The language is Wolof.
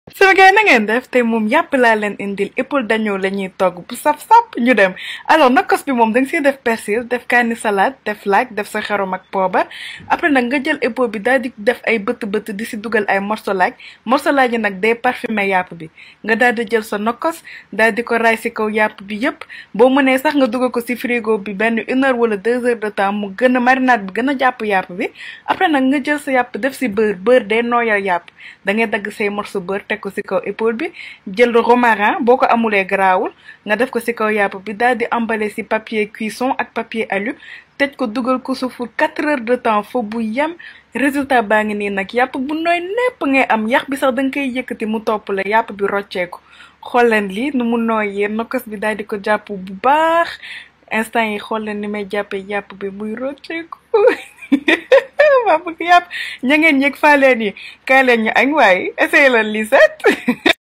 sama gars na ngeen def tey moom yàpp laa leen indil épaule d'agneau la ñuy togg bu saf-sap ñu dem alors nokkos bi moom da nga siy def persil def kaani salade def laaj def sa xarom ak poobar après nag nga jël épaule bi daal di def ay bëtt bëtt di si dugal ay morceau laaj morceau laaj yi nag day parfumé yàpp bi nga daal di jël sa nokkos daal di ko raay si kaw yàpp bi yëpp boo mënee sax nga dugal ko si frigo bi benn une heure wala deux heures de temps mu gën a marinade bi gën a jàpp yàpp bi après nag nga jël sa yàpp def si beurre beurre day nooyal yàpp da ngay dagg say morceau beurre teg ko si kaw épaule bi jël romarin boo ko amulee garaawul nga def ko si kaw yàpp bi daal di emballé si papier cuisson ak papier alu tëj ko dugal ko su fu quatre heures de temps fo bu yem résultat baa ngi nii nag yàpp bu nooy népp ngay am yax bi sax da nga koy yëkkati mu topp la yàpp bi rocceeku xool leen lii nu mu nooyee nokkos bi daal di ko jàpp bu baax instant yi xool leen ni may jàppee yàpp bi muy rocceeku waa bëgg yàpp ña ngeen yëg faa leen yi kaay leen ñu añ waaye essayé leen lii set